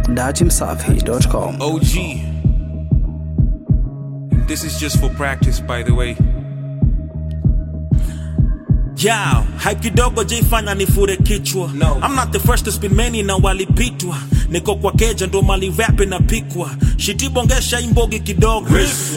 datimsafi.com. OG. This is just for practice, by the way. Yao, hype kidogo jaifanya nifure kichwa No. I'm not the first to spin many na walipitwa niko kwa keja ndo mali rap inapikwa shitibongesha imbogi kidogo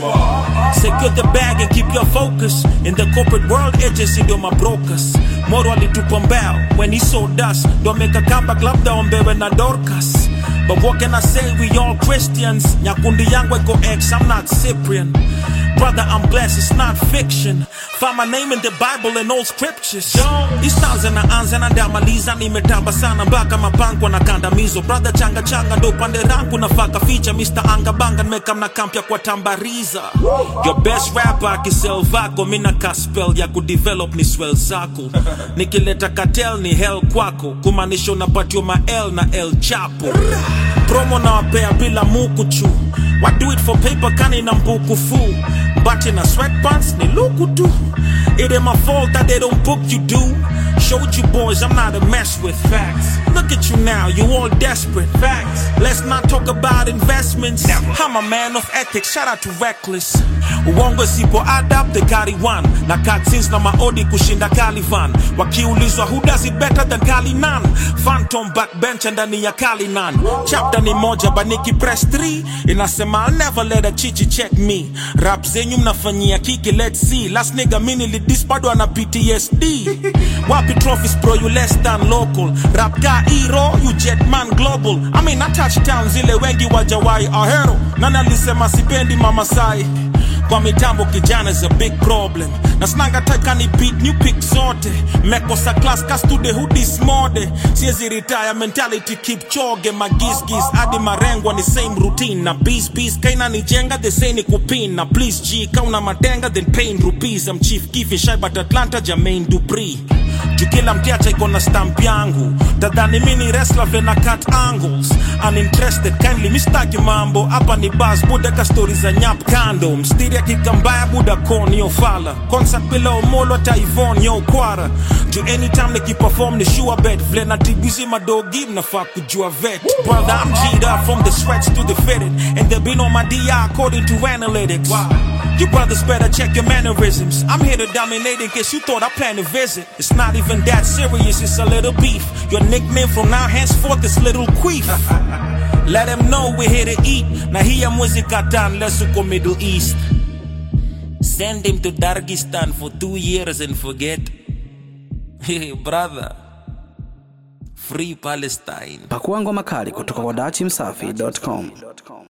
secure the bag and keep your focus in the corporate world agency ndio mabrokers moro alitupa mbao when he sold us ndo ameka comeback labda ombewe na dorcas but what can i say we all christians nyakundi yangu iko ex i'm not cyprian Brother, I'm blessed, it's not fiction. Find my name in the Bible and old scriptures. Istanza na anza na ndamaliza nimetamba sana mpaka mapango na kandamizo. Brother changa changa ndo pande rangu nafaka ficha Mr. Anga Banga nimeka mna kampya kwa tambariza. Your best rapper akisell vako mina kaspel ya kudevelop ni swell zako. Nikileta cartel ni hell kwako. Kumaanisha unapatiwa ma L na El Chapo. Promo na wapea bila mukuchu. Why do it for paper kani na mbuku fu But in a sweatpants ni luku tu It ain't my fault that they don't book you do Showed you boys I'm not a mess with Facts Look at you now, you all desperate Facts Let's not talk about investments I'm a man of ethics, shout out to Reckless Uongo sipo adapt the carry one Na cutscenes na maodi kushinda Calivan Wakiulizwa who does it better than Kalinan Phantom backbencher ndani ya Kalinan Chapter ni moja baniki press 3 Inasema I'll never let a chichi check me Rap zenyu mnafanyia kiki let's see Last nigga mini lidis bado ana PTSD Wapi trophies bro you less than local Rap ka hero you jet man global I mean I touch town zile wengi wajawai ahero Nani alisema sipendi mamasai kwa mitambo kijana is a big problem na snanga taka ni beat new pick zote mekosa class ka stude hudis mode siezi retire mentality keep choge magisgis hadi marengwa ni same routine na bees bees kaina nijenga the same ni kupin na please g kauna matenga then pain rupees I'm chief kifi shy but Atlanta Jermaine Dupri juu kila mtiacha iko na stamp yangu tadhani mini wrestler vile na cut angles uninterested kindly mistaki mambo hapa ni bas buda ka stori za nyap kando mstiri akika mbaya buda kon yo fala concert bila omolo hata ivon yo kwara juu anytime nikiperform ni sure bet vile na tibizi madogi mnafaa kujua vet brother I'm G'd up from the sweats to the fitted and they been on my DR according to analytics you brothers better check your mannerisms. I'm here to dominate in case you thought I planned to visit. It's not even that serious, it's a little beef. Your nickname from now henceforth is Little Queef. Let them know we're here to eat. Now here muzikatan, let's go Middle East. Send him to Dargistan for two years and forget. Hey, brother. Free Palestine. Pakua ngoma kali kutoka kwa datimsafi.com.